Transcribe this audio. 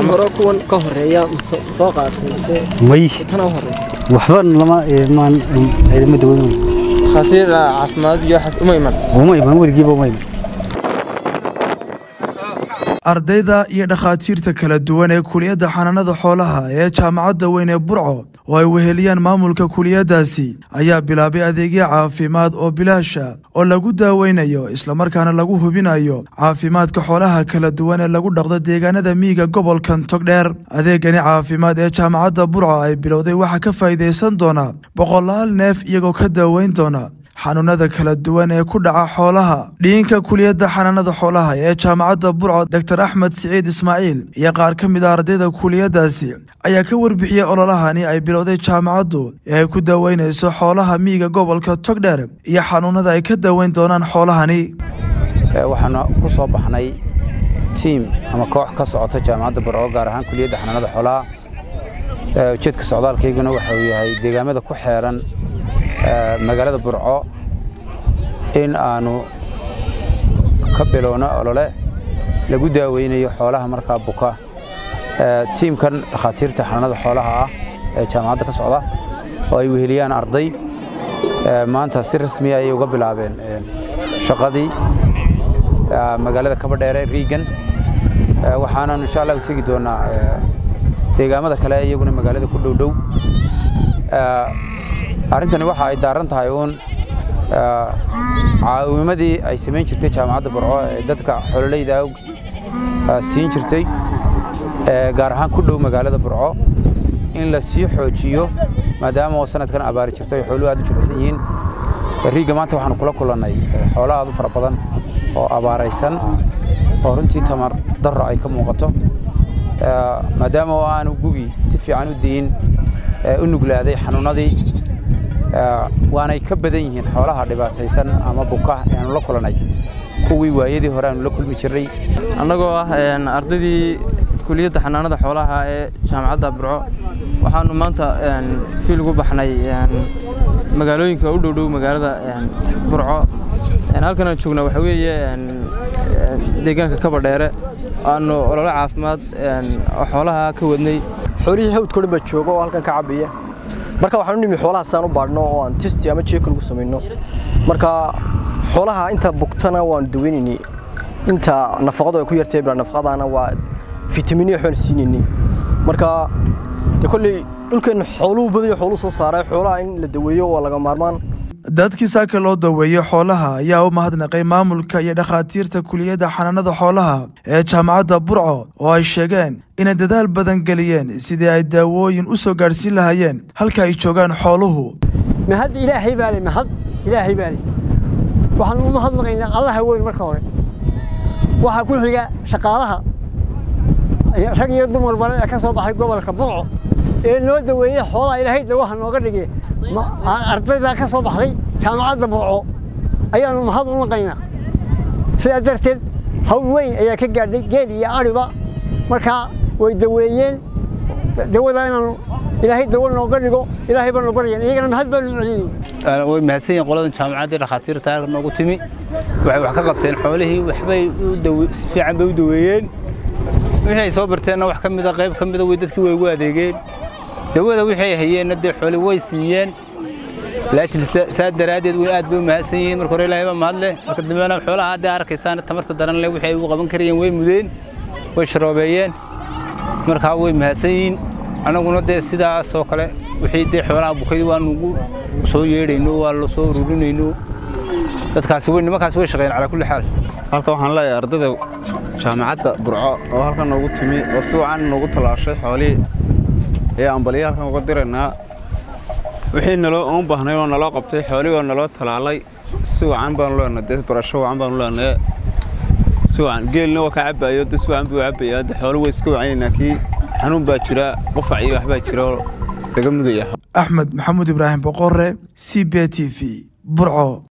hore kuwan ka horeeya ma soo- soo qaatay mise may tana u horeysa waxba lama maan ciidama daweyn khasiir caafimaad iyo waxaas uma iman uma iman weligiiba uma iman ardayda iyo dhakhaatiirta kala duwan ee kuliyadda xanaanada xoolaha ee jaamacadda weyn ee burco oo ay weheliyaan maamulka kuliyaddaasi ayaa bilaabay adeegyo caafimaad oo bilaasha oo lagu daaweynayo islamarkaana lagu hubinayo caafimaadka xoolaha kala duwan ee lagu dhaqdo deegaanada miyiga gobolkan togdheer adeegani caafimaad ee jaamacadda burco ay bilowday waxaa ka faa'iidaysan doona boqolaal neef iyagoo ka daaweyn doona xanuunada kala duwan ee ku dhaca xoolaha dhiinka kuliyadda xanaanada xoolaha ee jaamacadda burco doctor axmed siciid ismaaciil iyo qaar ka mid a ardayda kuliyaddaasi ayaa ka warbixiyey ololahani ay bilowday jaamacaddu ee ay ku daaweynayso xoolaha miyiga gobolka togdheer iyo xanuunada ay ka daaweyn doonaan xoolahani waxaanu ku soo baxnay tiim ama koox ka socota jaamacadda burco gaar ahaan kuliyadda xanaanada xoolaha Ee, ujeedka socdaalkayguna waxa uu yahay deegaamada ku xeeran ee, magaalada burco in aanu ka bilowno olole lagu daaweynayo xoolaha markaa buka Ee, tiimkan dhakhaatiirta xanaanada xoolaha ah ee jaamacadda ka socda oo ay weheliyaan arday Ee, maanta si rasmi ah ayay uga bilaabeen ee, shaqadii ee, magaalada kabadheere riigan Ee, waxaanan insha allah u tegi doonaa ee, deegaamada kale iyaguna magaalada ku dhow dhow Ee, arrintani waxa ay daaran tahay uun ee, caawimadii ay samayn jirtay jaamacadda burco ee dadka xololeyda ah ee, siin jirtay ee, gaar ahaan ku dhow magaalada burco in la sii xoojiyo maadaama oo sanadkan abaari jirto ay xooluhu aad u jilicsan yihiin riigga maanta waxaanu kula kulannay ee, xoolo aad u fara badan oo abaaraysan oo runtii tamar darro ay ka muuqato Ee, maadaama oo aanu gugi si fiican u diin ee, u nuglaaday xanuunadii ee, waanay ka badan yihiin xoolaha dhibaataysan ama buka ee aanu la kulannay kuwii waayadii hore aanu la kulmi jirray annagoo ah een, ardaydii kuliyadda xanaanada xoolaha ee jaamacadda burco waxaanu maanta een, fiil ugu baxnay een, magaalooyinka u dhow dhow magaalada een, burco Een, halkan aan joogna waxa weeye een, een, deegaanka kabadheere aanu olole caafimaad een, oo xoolaha ka wadnay xoolihii hawdka dhan baa jooga oo halkan ka cabaya marka waxaan u nimi xoolaha saan u baadhno oo aan testi ama jeeka lagu samayno marka xoolaha inta bugtana waanu daweynayni inta nafaqadu ay ku yartay bila nafaqadana waa fitamiinyo waxbaan siinayni marka de kolley dhulkeenna xooluhu badayo xooluhu soo saaray xoolaha in la daweeyo waa laga maarmaan dadkii saaka loo daweeyey xoolaha ayaa u mahadnaqay maamulka iyo dhakhaatiirta kuliyadda xanaanada xoolaha ee jaamacadda burco oo ay sheegeen inay dadaal badan geliyeen sidii ay daawooyin u soo gaadhsiin lahaayeen halka ay joogaan xooluhu mahad ilaahay baa leh mahad ilaahay baa leh waxaan u mahadnaqaynaa allaha weyn marka hore waxaa ku xiga shaqaalaha iyo rag iyo dumar bale ee ka soo baxay gobolka burco ee noo daweeyey xoolaha ilaahay dawaha nooga dhigay Ma- ardayda ka soo baxday jaamacadda burco ayaanu mahad u naqaynaa sidaa darteed hawl weyn ayaa ka gaadhay geel iyo adhiba markaa way daweeyeen dawada inaanu ilaahay dawo nooga dhigo ilaahay baanu baryan iyagana mahad baanu celinayna way mahadsan yihiin qoladan jaamacadda dhakhaatiirta halka noogu timi waxay wax ka qabteen xoolihii waxbay u dawe- si fiican bay u daweeyeen wixii ay soo barteenna wax ka mida qayb ka mida way dadkii way ugu adeegeen dawada wixii ay hayeenna dee xooli way siiyeen laakiin sa- saa daraaddeed way aad bay u mahadsan yihiin marka hore ilaahay baa mahad leh marka dambena xoolaha hadda arkaysaan tamarta daran leh wixii ay ugu qaban karayeen way mudeen way sharoobeeyeen markaa way mahadsan yihiin annaguna dee sidaas oo kale wixii dee xoolaha bukay waanu ugu soo yeedhayno waa la soo ururinayno dadkaasi way nimankaasi way shaqeeyeen calaa kulli xaal halkan waxaan leeyahay ardayda jaamacadda burco oo halkan noogu timi oo si wacan noogu tallaashay xoolihii ayaa ambaliya halkan uga diraynaa wixii naloo uun baahnay oo naloo qabtay xoolihii oo naloo talaalay si wacan baanu leenahay dee barasho wacan baanu leenahay si wacan geelna waa ka cabaayo dad si wacan buu cabayaa dee xoolo way iska wacanyaynaa kii xanuun baa jira qufac iyo waxbaa jira oo laga mudaya axmed maxamuud ibraahim boqore c b t v burco